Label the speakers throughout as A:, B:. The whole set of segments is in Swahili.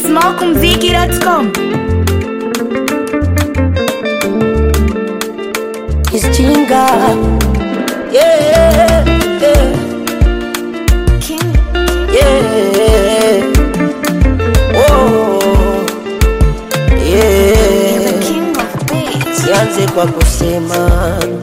A: smokumziki.com
B: Isjinga yeah, yeah, yeah. Oh, yeah. Sianze kwa kusema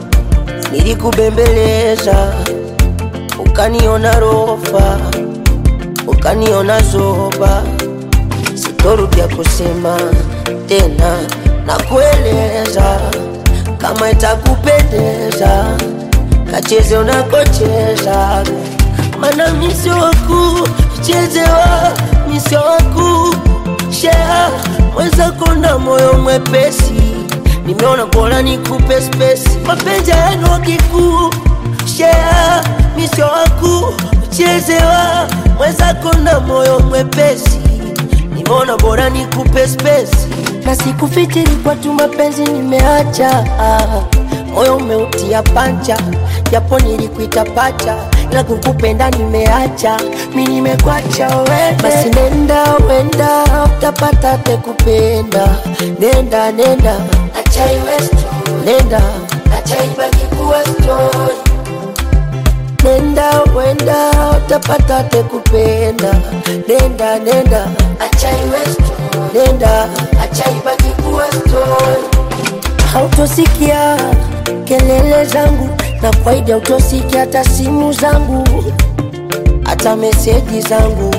B: nilikubembeleza, ukaniona rofa, ukaniona zoba, sitorudia kusema tena na kueleza kama itakupendeza, kacheze unakocheza, mana misio waku chezewa, misio waku shea mwenzako na moyo mwepesi, nimeona bora nikupe spesi, mapenzi yenu wakikuu shea misio waku chezewa, mwenzako na moyo mwepesi, nimeona bora nikupe spesi na sikufikiri kwa tu mapenzi nimeacha, moyo umeutia pancha, japo nilikuita pacha, ila kukupenda nimeacha, mi nimekwacha wewe. Basi nenda wenda, utapata te kupenda, nenda nenda, acha iwe story, nenda acha ibaki kuwa story nenda wenda utapata te kupenda nenda nenda acha iwe story nenda acha ibaki kuwa story hautosikia kelele zangu na kwaidi hautosikia hata simu zangu hata meseji zangu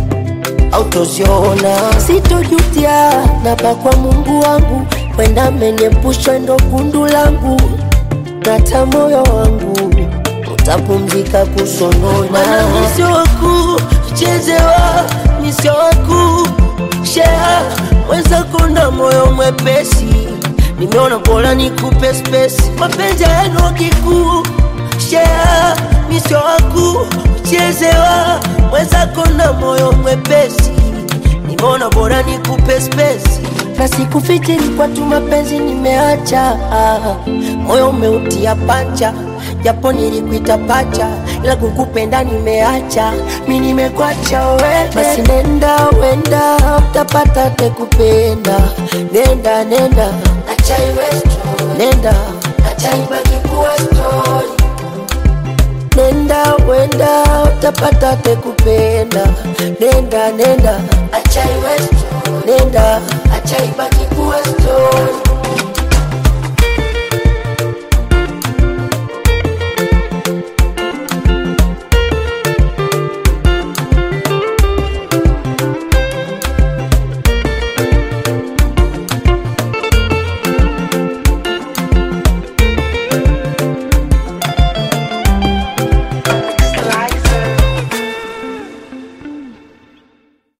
B: autoziona sitojutia napa kwa mungu wangu wenda menyepusha ndo kundu langu nata moyo wangu utapumzika kusonona misio waku chezewa misio waku shea mwenzako na moyo mwepesi nimeona bora nikupe spesi mapenzi yenu wakikuu shea misio waku chezewa mwenzako na moyo mwepesi nimeona bora nikupe spesi na sikufikiri kwa tu mapenzi nimeacha moyo umeutia pancha japo nilikuita pacha ila kukupenda nimeacha mi nimekwacha wewe basi nenda wenda utapata te kupenda nenda nenda acha iwe story nenda acha ibaki kuwa story nenda wenda utapata te kupenda nenda nenda acha iwe story nenda acha ibaki kuwa story